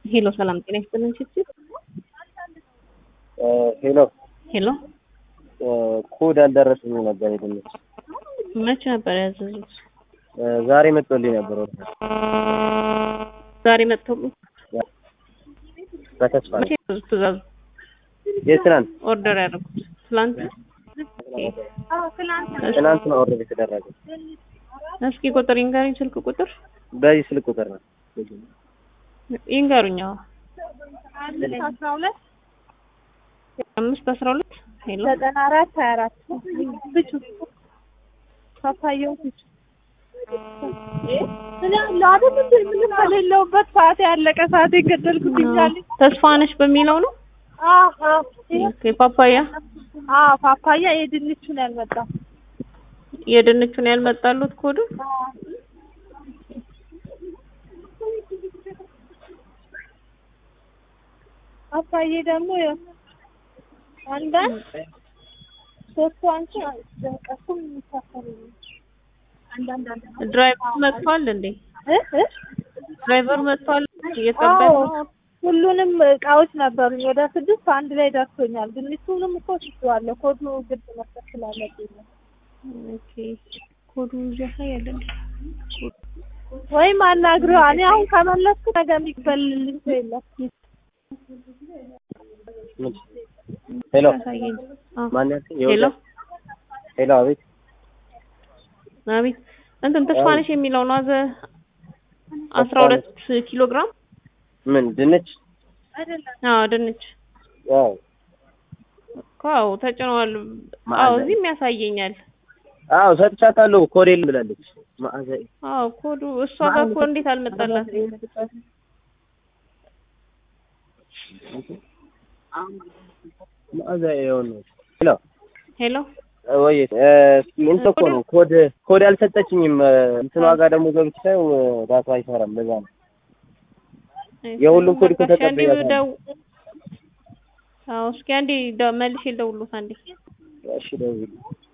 ሄሎ ሰላም ጤና ይስጥልን ችግር ሄሎ ሄሎ ኮድ አልደረሰኝም ነበር የድንች መቼ ነበር ያዘዙት? ዛሬ መጥቶልኝ ነበር። ወደ ዛሬ መጥቶልኝ በተስፋ መቼ ነው ትእዛዙ የትናንት ኦርደር ያደረጉት? ትላንት ትናንት ነው ኦርደር የተደረገው። እስኪ ቁጥር ይንገሩኝ፣ ስልክ ቁጥር በዚህ ስልክ ቁጥር ነው። ይንገሩኝ። አዎ አስራ ሁለት አምስት አስራ ሁለት ሄሎ ዘጠና አራት ሀያ አራት ብቹ ፓፓያው ብቹ እኔ አለሁ አይደል እንዴ ምንም ከሌለውበት ሰዓት ያለቀ ሰዓት የገደልኩት ይቻል ተስፋነሽ በሚለው ነው። አዎ አዎ ኦኬ ፓፓያ አዎ ፓፓያ የድንቹን ያልመጣው የድንቹን ያልመጣሉት ኮዱ ፓፓዬ ደግሞ ያው አንዳንድ ሶስቱ አንቺ ቀሱም የሚሳፈሩ አንዳንድ አንዳንድ ድራይቨር መጥቷል እንዴ? እ እ ድራይቨር መጥቷል እየጠበቅ አዎ ነው። ሁሉንም እቃዎች ነበሩኝ ወደ ስድስት አንድ ላይ ደርሶኛል። ድንቹንም እኮ ስቼዋለሁ ኮዱ ግድ መስጠት ስላለብኝ ነው። ኦኬ ኮዱ ያሳያል እንዴ? ወይም አናግረዋ እኔ አሁን ከመለስኩ ነገ የሚበልልኝ ሰው የለም። ሄሎ ያሳየኝ። አዎ ማን ያልከኝ? ሄሎ ሄሎ አቤት። አቤት እንትን ተስፋነሽ የሚለው ነው አዘ አስራ ሁለት ኪሎ ግራም ምን ድንች? አዎ ድንች አዎ እኮ አዎ ተጭኗል። አዎ እዚህም ያሳየኛል። አዎ ሰጥቻታለሁ። ኮድ የለም ብላለች። መዓዛ አዎ ኮዱ እሷ ጋር እኮ እንዴት አልመጣላት? መዓዛ የሆነ ሄሎ ሄሎ ወይ እንትን እኮ ነው ኮድ ኮድ አልሰጠችኝም። እንትን ዋጋ ደግሞ ገብቼ ሳየው ዳታ አይሰራም። ለዛ ነው የሁሉም ኮድ እኮ በቃ እሺ፣ አንዴ ተቀብያለሁ። ደው አዎ እስኪ አንዴ ደ- መልሼ ልደውልሎት አንዴ እሺ ደውዪልኝ።